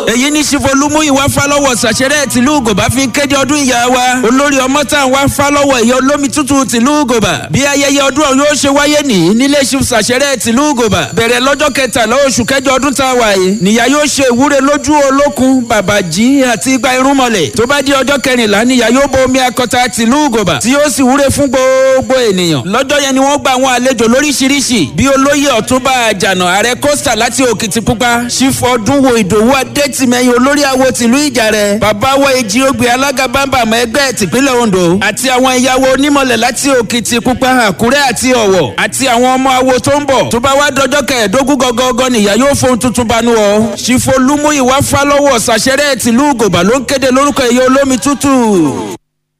èyí ní ṣìfolúmú ìwà fálọ́wọ̀ ṣàṣẹrẹ́ tìlú gòbá fi ń kéde ọdún ìyá wa olórí ọmọ tá à ń wá fálọ́wọ̀ ìyá olómi tútù tìlú gòbá bí ayẹyẹ ọdún ọ̀hún yóò ṣe wáyé nìyí nílé ṣìf ṣàṣẹrẹ́ tìlú gòbá bẹ̀rẹ̀ lọ́jọ́ kẹtàlá oṣù kẹjọ ọdún tá a wà yìí nìyá yóò ṣe ìwúre lójú olókun bàbàjì àti igba irúnmọlẹ̀ tó bá di ọjọ́ kẹrìnlá nìyá yóò bo omi akọta tìlú gòbá tí yóò sì wúre fún gbogbo ènìyàn lọ́jọ́ yẹn ni wọ́n gba àwọn àlejò lóríṣiríṣi bí olóyè ọ̀túnba àjànà ààrẹ kọ́sítà láti òkìtìpupa ṣífọ́dúnwó ìdòwú adétìmẹ́yìn olórí àwo tìlú ìjàrẹ̀ babawo èjì ogbè alága bámbàmọ́ ẹgbẹ́ tìpínlẹ̀ ondo àti àwọn ìyàwó onímọ̀lẹ̀ láti òkìtìpupa àkúrẹ́ àti ọ̀wọ̀ àti àwọn ọmọ awo tó ń bọ̀ tó bá wá dọjọ́ kẹẹ̀ẹ́dógún gọ́gọ́gọ́ nìyá yóò fohun tuntun banú ọ ṣífọ́lúmú ìwà fálọ́wọ̀ ṣàṣẹrẹ́ tìlú gòbà ló ń kéde lórúkọ ìyá olómi tútù.